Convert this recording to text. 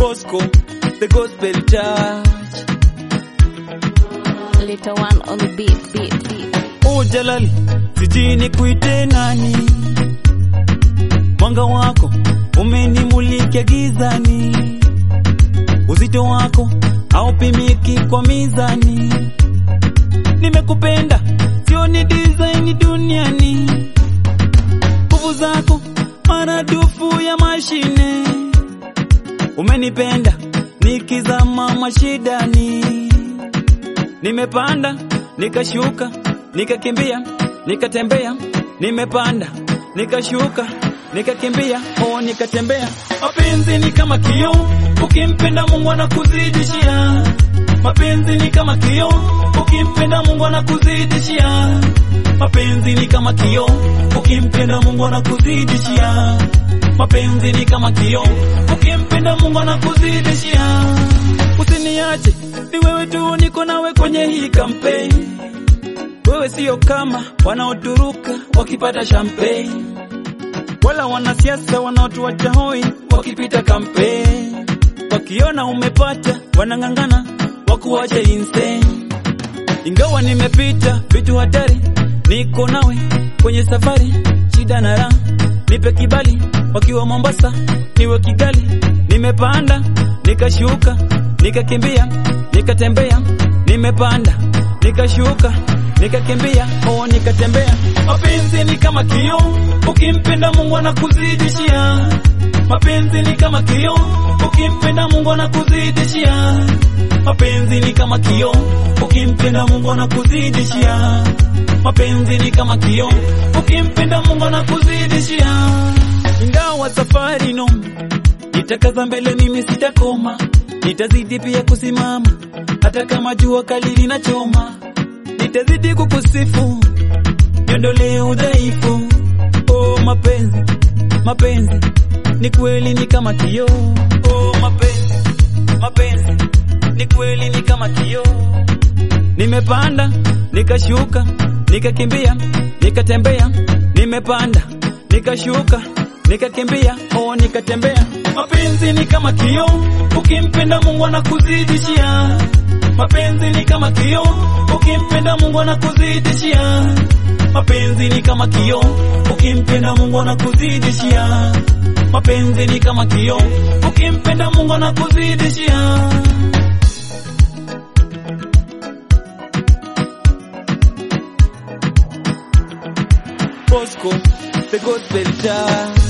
Bosco, the gospel church. Little one on the beat, beat, beat. Oh Jalali, sijui nikuite nani, mwanga wako umenimulika gizani, uzito wako haupimiki kwa mizani. Nimekupenda sio ni design duniani, nguvu zako maradufu ya mashine. Umenipenda nikizama mashidani, nimepanda nikashuka nikakimbia nikatembea, nimepanda nikashuka nikakimbia, oh nikatembea. Mapenzi ni kama kioo, ukimpenda Mungu anakuzidishia. Mapenzi ni kama kioo, ukimpenda Mungu anakuzidishia. Mapenzi ni kama kioo, ukimpenda Mungu anakuzidishia. Mapenzi ni kama kioo, ukimpenda Mungu anakuzidishia. Usiniache, ni wewe tu, niko nawe kwenye hii kampeni. Wewe sio kama wanaoturuka wakipata champagne, wala wanasiasa wanaotuacha hoi wakipita kampeni. Wakiona umepata wanang'ang'ana wakuache insane. Ingawa nimepita vitu hatari, niko nawe kwenye safari, shida na raha, nipe kibali. Wakiwa Mombasa, niwe Kigali, nimepanda nikashuka, nikakimbia, nikatembea, nimepanda nikashuka nikakimbia, oh nikatembea. Mapenzi ni kama kioo, ukimpenda Mungu anakuzidishia. Mapenzi ni kama kioo, ukimpenda Mungu anakuzidishia. Mapenzi ni kama kioo, ukimpenda Mungu anakuzidishia. Mapenzi ni kama kioo, ukimpenda Mungu anakuzidishia. Ingawa safari no, nitakaza mbele, mimi sitakoma, nitazidi pia kusimama, hata kama jua kali linachoma nitazidi kukusifu, niondolee udhaifu. Oh, mapenzi mapenzi ni kweli, ni kama kioo. Oh, mapenzi mapenzi ni kweli, ni kama kioo. Nimepanda nikashuka, nikakimbia, nikatembea, nimepanda nikashuka, nikakimbia, oh, nikatembea. Mapenzi ni kama kioo, ukimpenda Mungu anakuzidishia. Mapenzi ni kama kioo, ukimpenda Mungu anakuzidishia. Mapenzi ni kama kioo, ukimpenda Mungu anakuzidishia. Mapenzi ni kama kioo, ukimpenda Mungu anakuzidishia. Bosco, the gospel church.